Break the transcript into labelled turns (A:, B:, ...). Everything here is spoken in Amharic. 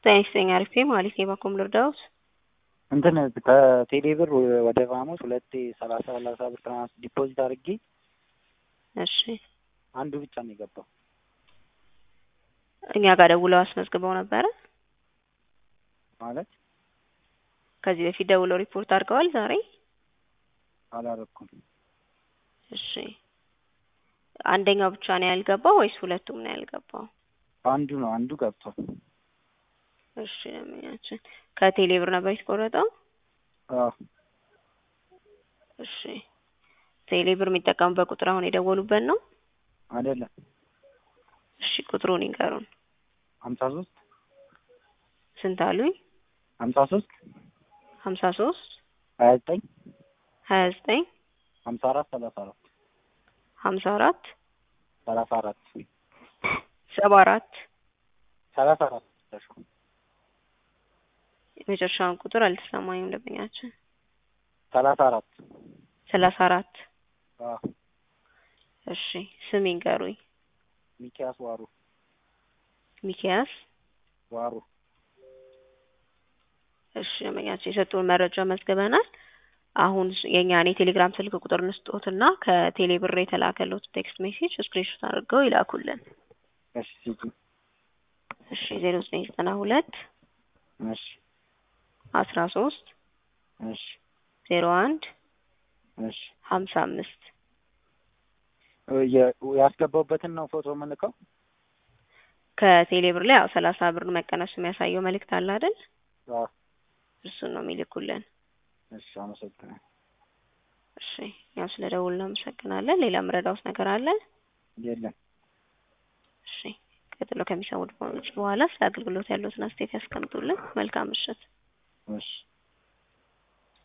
A: ጤና ይስጥልኝ አሪፍ ነኝ ማለት ነው። በኮም ልርዳዎት?
B: እንትን ከቴሌ ብር ወደ ቫሞስ ሁለቴ ሰላሳ ሰላሳ ብር ትራንስ ዲፖዚት አድርጌ
A: እሺ
B: አንዱ ብቻ ነው የገባው።
A: እኛ ጋር ደውለው አስመዝግበው ነበረ።
B: ማለት
A: ከዚህ በፊት ደውለው ሪፖርት አድርገዋል ዛሬ?
B: አላረኩም።
A: እሺ አንደኛው ብቻ ነው ያልገባው ወይስ ሁለቱም ነው ያልገባው?
B: አንዱ ነው አንዱ ገብቷል።
A: እሺ ለምኛችን ከቴሌ ብር ነበር የተቆረጠው?
B: አዎ
A: እሺ ቴሌ ብር የሚጠቀሙበት ቁጥር አሁን የደወሉበት ነው?
B: አይደለም
A: እሺ ቁጥሩን ይንገሩን።
B: ሀምሳ ሶስት
A: ስንት አሉኝ?
B: ሀምሳ ሶስት
A: ሀምሳ ሶስት
B: ሀያ ዘጠኝ
A: ሀያ ዘጠኝ
B: ሀምሳ አራት ሰላሳ አራት
A: ሀምሳ አራት
B: ሰላሳ አራት
A: ሰባ አራት
B: ሰላሳ አራት
A: የመጨረሻውን ቁጥር አልተሰማኝም ደንበኛችን።
B: ሰላሳ አራት
A: ሰላሳ አራት
B: አዎ
A: እሺ ስም ይንገሩኝ።
B: ሚኪያስ ዋሩ
A: ሚኪያስ
B: ዋሩ
A: እሺ ደንበኛችን የሰጡን መረጃ መዝግበናል። አሁን የእኛን የቴሌግራም ስልክ ቁጥር እንስጦትና ከቴሌ ብር የተላከሉት ቴክስት ሜሴጅ ስክሪንሾት አድርገው ይላኩልን።
B: እሺ ሲጂ
A: እሺ ዜሮ ዘጠኝ ዘጠና ሁለት
B: እሺ
A: አስራ ሶስት
B: እሺ
A: ዜሮ አንድ
B: እሺ
A: ሀምሳ አምስት
B: የ- ያስገባውበትን ነው ፎቶ የምልከው።
A: ከቴሌ ብር ላይ ያው ሰላሳ ብር መቀነሱ የሚያሳየው መልእክት አለ አይደል?
B: አዎ
A: እሱን ነው የሚልኩልን።
B: እሺ አመሰግናለሁ።
A: እሺ ያው ስለ ደውል ነው አመሰግናለን። ሌላ ምረዳውስ ነገር አለ?
B: የለም
A: እሺ ቀጥሎ ከሚሰሙት በኋላ ስለ አገልግሎት ያሉትን አስተያየት ያስቀምጡልን። መልካም ምሽት።
B: እሺ